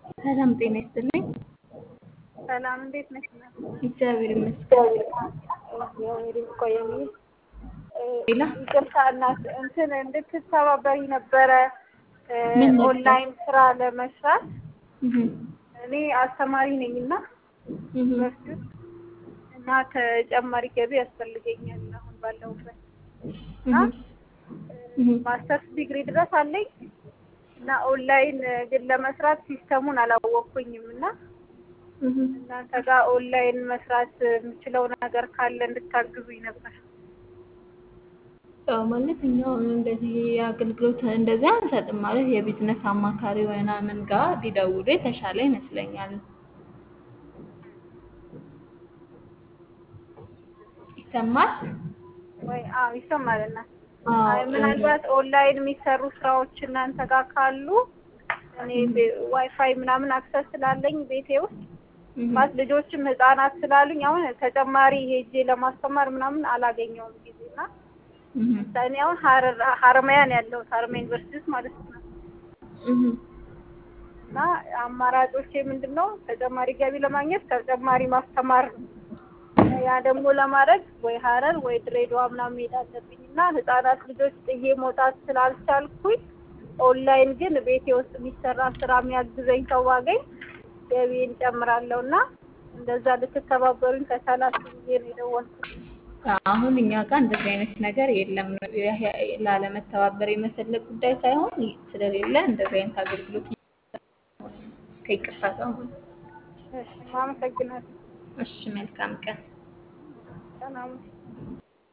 ሰላም ጤና ይስጥልኝ። ሰላም እንዴት ነሽ? እግዚአብሔር ይመስገን። እግዚአብሔር ይቆየኝ። ሌላ ይቅርታ እናት እንትን እንድትተባበሪ ነበረ እ ምን ነበር? ኦንላይን ስራ ለመስራት እህ እኔ አስተማሪ ነኝ እና እህ ዩኒቨርሲቲ ውስጥ እና ተጨማሪ ገቢ ያስፈልገኛል አሁን ባለሁበት እና እህ ማስተርስ ዲግሪ ድረስ አለኝ እና ኦንላይን ግን ለመስራት ሲስተሙን አላወቅኩኝም እና እህ እናንተ ጋር ኦንላይን መስራት የምችለው ነገር ካለ እንድታግዙኝ ነበር። ያው ማለት እኛው እንደዚህ አገልግሎት እንደዚህ አንሰጥም ማለት የቢዝነስ አማካሪ ምናምን ጋር ቢደውሉ የተሻለ ይመስለኛል። ይሰማል? ወይ አዎ ይሰማል እና አዎ አይ ምናልባት ኦንላይን የሚሰሩ ስራዎች እናንተ ጋር ካሉ እኔ ቤ- ዋይፋይ ምናምን አክሰስ ስላለኝ ቤቴ ውስጥ እህ ማለት ልጆችም ህጻናት ስላሉኝ አሁን ተጨማሪ ሄጄ ለማስተማር ምናምን አላገኘውም ጊዜ እና እህ እኔ አሁን ሀረር ሀረማያ ነው ያለሁት ሀረማያ ዩኒቨርሲቲ ውስጥ ማለት ነው እህ እና አማራጮቼ ምንድን ነው ተጨማሪ ገቢ ለማግኘት ተጨማሪ ማስተማር ነው። ያ ደግሞ ለማድረግ ወይ ሀረር ወይ ድሬዳዋ ምናምን መሄድ አለብኝ እና ህጻናት ልጆች ጥዬ መውጣት ስላልቻልኩኝ ኦንላይን ግን ቤቴ ውስጥ የሚሰራ ስራ የሚያግዘኝ ሰው ባገኝ ገቢን ጨምራለሁ እና እንደዛ ልትተባበሩኝ ከቻላችሁ ብዬ ነው የደወልኩት። አሁን እኛ ጋር እንደዚህ አይነት ነገር የለም። ይሄ ላለመተባበር የመፈለግ ጉዳይ ሳይሆን ስለሌለ እንደዚህ አይነት አገልግሎት ከይቅርታ ጋር ማለት ነው። እሺ አመሰግናለሁ። እሺ መልካም ቀን። ሰላም